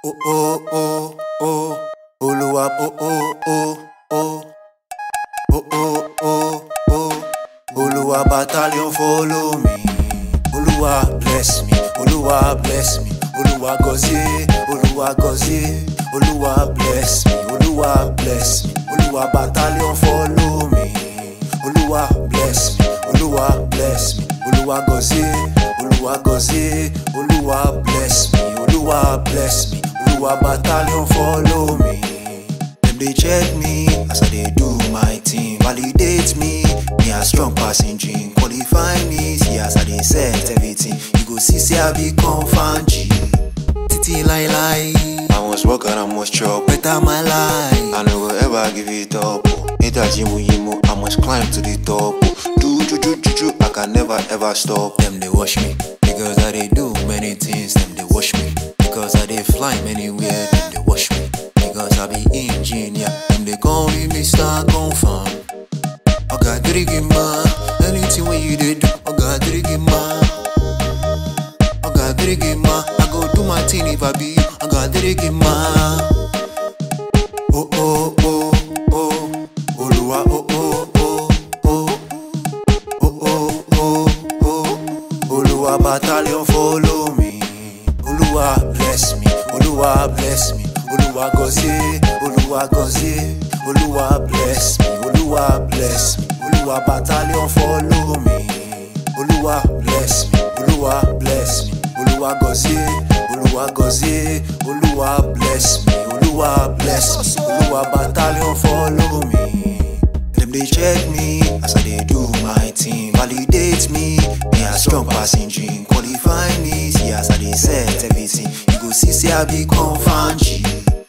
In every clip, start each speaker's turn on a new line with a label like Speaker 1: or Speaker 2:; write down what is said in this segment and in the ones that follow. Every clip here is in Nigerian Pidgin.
Speaker 1: Oh oh oh oh, Oluwa oh oh oh oh, oh oh oh oh, Oluwa battalion follow me. Oluwa bless me, Oluwa bless me, Oluwa gozie, Oluwa gozie, Oluwa bless me, Oluwa bless me, Oluwa battalion follow me. Oluwa bless me, Oluwa bless me, Oluwa gozie, Oluwa gozie, Oluwa bless me, Oluwa bless me, Oluwa battalion follow me. Dem dey check me as I dey do my thing, validate me, me a strong pass engine, qualify me, see as I dey set everything. You go see say I be confirm G. Titi lai lai, I must work and I must chop better my life. I no go ever give it up. Ita jimu yimu, I must climb to the top. Do ju ju ju ju, I can never ever stop. Them they watch me because I dey do many things. Them they watch me because I dey fly anywhere. Them they watch me because I be engineer. Them they call me Mr. Confirm. Oga Dirigima, anything when you dey do, Oga Dirigima. Oga Dirigima, I go do my thing if I be you, Oga Dirigima. Oh oh oh oh, Oluwa oh oh oh oh, oh oh oh oh, Oluwa battalion follow me. Oluwa bless me, Oluwa bless me, Oluwa gozie, Oluwa gozie, Oluwa bless me, Oluwa bless me, Oluwa battalion follow me. Oluwa bless me, Oluwa bless me, Oluwa gozie, Oluwa gozie, Oluwa bless me, Oluwa bless me, Oluwa battalion follow me. Dem dey check me as I dey do my thing, validate me, me a strong pass engine, qualify me, see as I dey set everything. You go see say I be confirm G.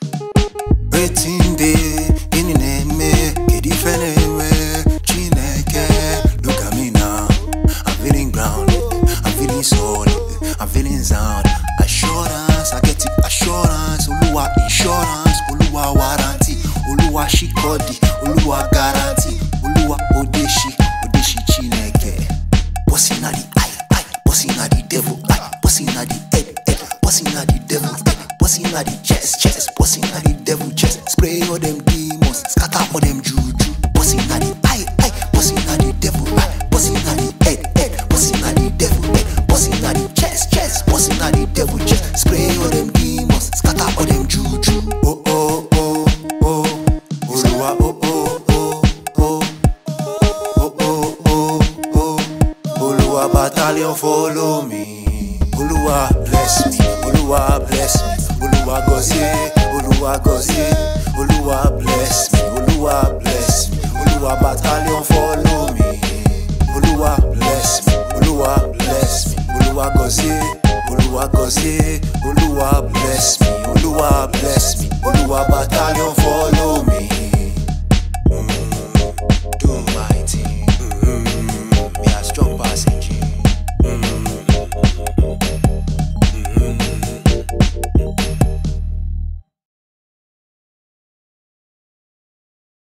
Speaker 1: Wetin dey gịnị na-eme kedu ife na-eme Chineke look at me now I'm feeling grounded I'm feeling solid I'm feeling sound assurance I get it assurance Oluwa insurance Oluwa warranty Oluwa shikodi Oluwa guarantee Oluwa odeshi odeshi Chineke Bossy na the eye eye Bossy na the devil eye Bossy na the head head Bossy na the devil head Bossy na the chest chest Bossy na the devil chest Spray all them demons Scatter all them juju Bossy na the eye eye Bossy na the devil eye Bossy na the head head Bossy na the devil head Bossy na the chest chest Bossy na the devil chest Spray all them demons Scatter all them juju Oh oh oh oh Oluwa oh oh oh oh Oh oh oh oh Oluwa battalion follow me Oluwa bless me Oluwa bless me Oluwa gozie Oluwa gozie Oluwa bless me Oluwa bless me Oluwa battalion follow me Oluwa bless me Oluwa bless me Oluwa gozie Oluwa gozie Oluwa bless me Oluwa bless me Oluwa battalion